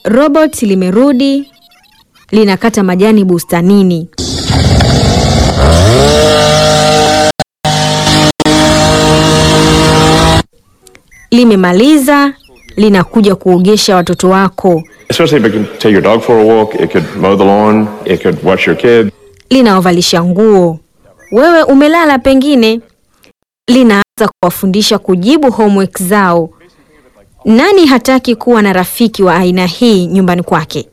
Robot limerudi linakata majani bustanini. Limemaliza linakuja kuogesha watoto wako. Especially if it can take your dog for a walk, it could mow the lawn, it could watch your kid. linawavalisha nguo. Wewe umelala pengine, linaanza kuwafundisha kujibu homework zao. Nani hataki kuwa na rafiki wa aina hii nyumbani kwake?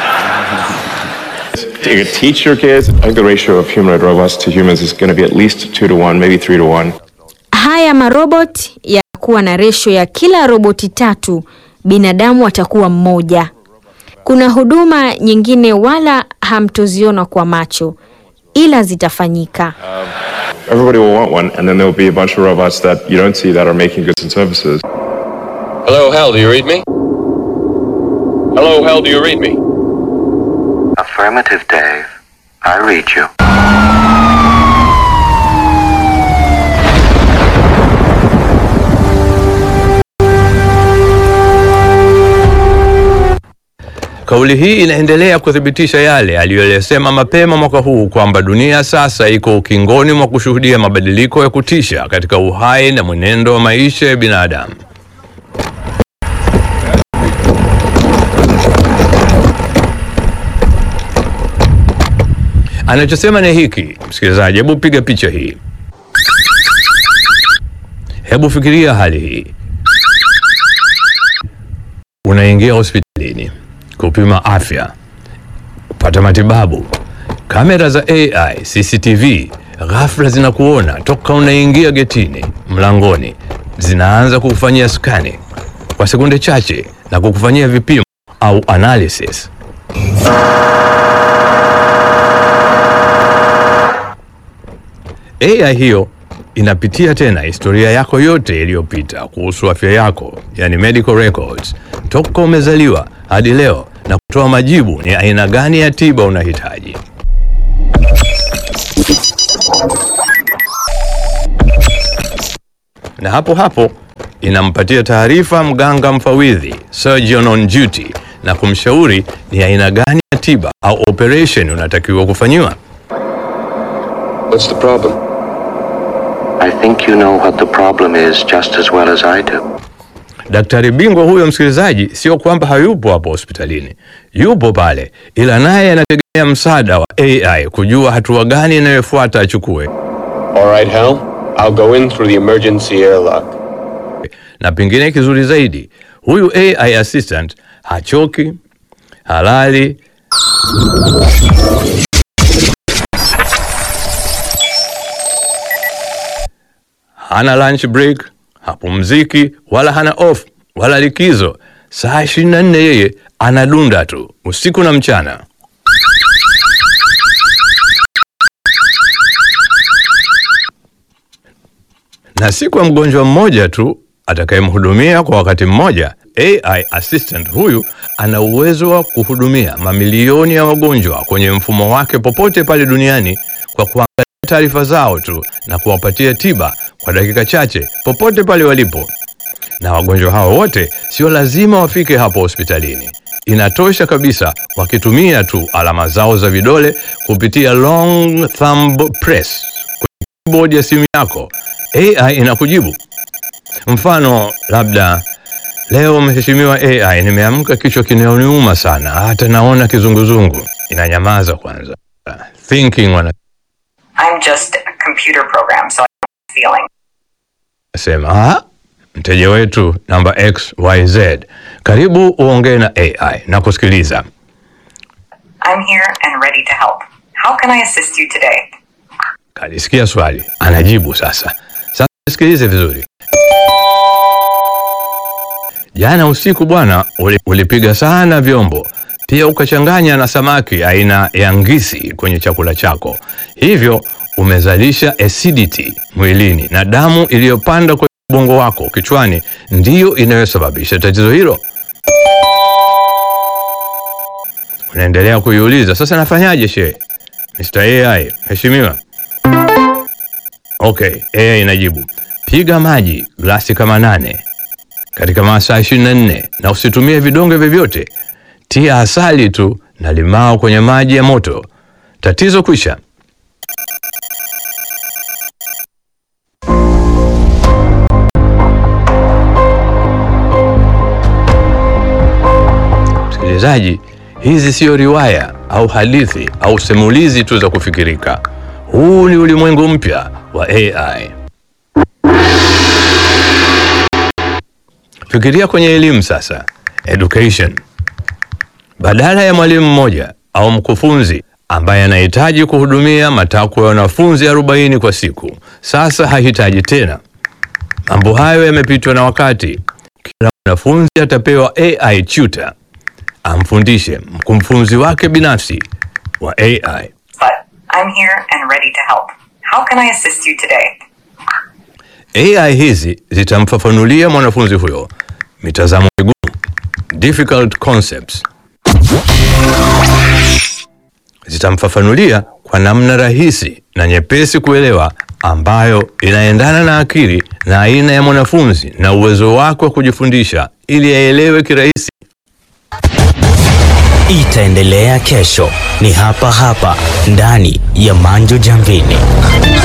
It could teach your kids. I think the ratio of humanoid robots to humans is going to be at least two to one, maybe three to one. Haya marobot yatakuwa na resho ya kila roboti tatu, binadamu atakuwa mmoja. Kuna huduma nyingine wala hamtoziona kwa macho, ila zitafanyika. Everybody will want one, and then there will be a bunch of robots that you don't see that are making goods and services. Hello, Hal, do you read me? Hello, Hal, do you read me? Affirmative, Dave. I read you. Kauli hii inaendelea kuthibitisha yale aliyoyasema mapema mwaka huu kwamba dunia sasa iko ukingoni mwa kushuhudia mabadiliko ya kutisha katika uhai na mwenendo wa maisha ya binadamu. Anachosema ni hiki, msikilizaji, hebu piga picha hii, hebu fikiria hali hii. Unaingia hospitalini kupima afya, kupata matibabu. Kamera za AI CCTV ghafla zinakuona toka unaingia getini, mlangoni, zinaanza kukufanyia skani kwa sekunde chache na kukufanyia vipimo au analysis. AI hiyo inapitia tena historia yako yote iliyopita kuhusu afya yako, yani medical records, toka umezaliwa hadi leo na kutoa majibu ni aina gani ya tiba unahitaji. Na hapo hapo inampatia taarifa mganga mfawidhi, surgeon on duty, na kumshauri ni aina gani ya tiba au operation unatakiwa kufanyiwa. What's the problem? I think you know what the problem is just as well as I do. Daktari bingwa huyo, msikilizaji, sio kwamba hayupo hapo hospitalini, yupo pale, ila naye anategemea msaada wa AI kujua hatua gani inayofuata achukue, All right, Hal. I'll go in through the emergency airlock. na pengine kizuri zaidi, huyu AI assistant hachoki, halali, hana lunch break, hapumziki wala hana off wala likizo. Saa 24 yeye anadunda tu usiku na mchana. na si kwa mgonjwa mmoja tu atakayemhudumia kwa wakati mmoja. AI assistant huyu ana uwezo wa kuhudumia mamilioni ya wagonjwa kwenye mfumo wake popote pale duniani kwa kuangalia taarifa zao tu na kuwapatia tiba kwa dakika chache popote pale walipo. Na wagonjwa hao wote sio lazima wafike hapo hospitalini. Inatosha kabisa wakitumia tu alama zao za vidole kupitia long thumb press kwenye keyboard ya simu yako. AI inakujibu. Mfano labda leo, mheshimiwa AI, nimeamka kichwa kinaniuma sana, hata naona kizunguzungu. Inanyamaza kwanza, thinking I'm just a computer program, so I'm feeling. wanasema "Ah, mteja wetu namba XYZ, karibu uongee na AI na kusikiliza. I'm here and ready to help. How can I assist you today? Kalisikia swali, anajibu sasa. Sasa sikilize vizuri. Jana usiku bwana, uli- ulipiga sana vyombo, pia ukachanganya na samaki aina ya ngisi kwenye chakula chako, hivyo umezalisha acidity mwilini na damu iliyopanda kwenye ubongo wako kichwani ndiyo inayosababisha tatizo hilo. Unaendelea kuiuliza, sasa nafanyaje she? Mr. AI, mheshimiwa. Okay, AI inajibu, piga maji glasi kama nane katika masaa 24 na usitumie vidonge vyovyote. tia asali tu na limao kwenye maji ya moto, tatizo kwisha. Msikilizaji, hizi siyo riwaya au hadithi au simulizi tu za kufikirika. Huu ni ulimwengu mpya wa AI. Fikiria kwenye elimu sasa, education. Badala ya mwalimu mmoja au mkufunzi ambaye anahitaji kuhudumia matakwa ya wanafunzi 40 kwa siku, sasa hahitaji tena. Mambo hayo yamepitwa na wakati. Kila mwanafunzi atapewa AI tutor amfundishe mkufunzi wake binafsi wa AI. But I'm here and ready to help. How can I assist you today? AI hizi zitamfafanulia mwanafunzi huyo mitazamo migumu, difficult concepts. Zitamfafanulia kwa namna rahisi na nyepesi kuelewa, ambayo inaendana na akili na aina ya mwanafunzi na uwezo wake wa kujifundisha, ili aelewe kirahisi. Itaendelea kesho, ni hapa hapa ndani ya Manjo Jamvini.